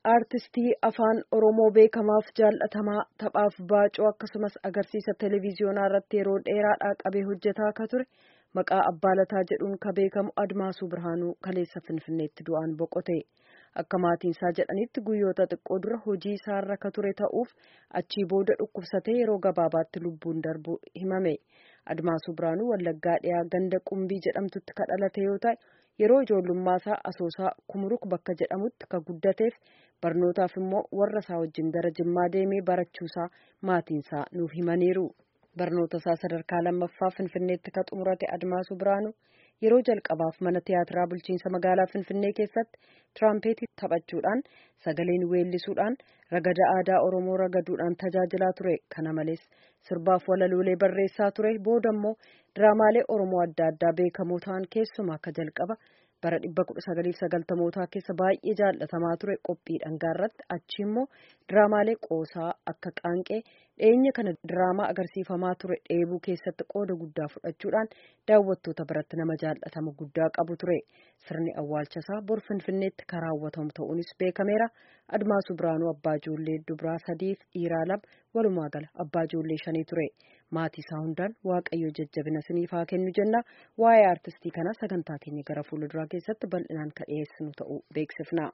Aartistii afaan Oromoo beekamaaf jaallatamaa taphaaf baacoo akkasumas agarsiisa televiziyoonaa irratti yeroo dheeraadhaa qabee hojjetaa akka ture maqaa Abbaalataa jedhuun ka beekamu Admaasuu Birhaanuu kaleessa Finfinneetti du'aan boqote. Akka maatiinsaa jedhanitti guyyoota xiqqoo dura hojii isaarra ka ture ta'uuf achii booda dhukkubsatee yeroo gabaabaatti lubbuun darbu himame. Admaasuu Birhaanuu Wallaggaa dhiyaa ganda Qumbii jedhamtutti ka dhalate yoo ta'e yeroo ijoollummaa asoosaa kumuruk bakka jedhamutti ka guddateef barnootaaf immoo warra isaa wajjin gara Jimmaa deemee barachuusaa maatiinsaa nuuf himaniiru. Barnoota isaa sadarkaa lammaffaa Finfinneetti ka xumurate Admaasuu Birhaanuu yeroo jalqabaaf mana tiyaatiraa bulchiinsa magaalaa Finfinnee keessatti tiraampheetii taphachuudhaan sagaleen weellisuudhaan ragada aadaa Oromoo ragaduudhaan tajaajilaa ture. Kana malees sirbaaf walaloolee barreessaa ture. Booda immoo diraamaalee Oromoo adda addaa beekamoo ta'an keessumaa akka jalqaba bara 1990mootaa keessa baay'ee jaallatamaa ture qophii dhangaa irratti achi immoo diraamaalee qoosaa akka qaanqee dhiyeenya kana diraamaa agarsiifamaa ture dheebuu keessatti qooda guddaa fudhachuudhaan daawwattoota biratti nama jaallatama guddaa qabu ture sirni awwaalchasaa bor finfinneetti kan raawwatamu ta'uunis beekameera admaasuu biraanuu abbaa ijoollee dubaraa sadiif dhiiraa lama walumaa gala abbaa ijoollee shanii ture maatii isaa hundaan waaqayyo jajjabina siniif haa kennu jenna waa'ee aartistii kanaa sagantaa keenya gara fuulduraa keessatti bal'inaan kan dhiyeessinu ta'uu beeksifna.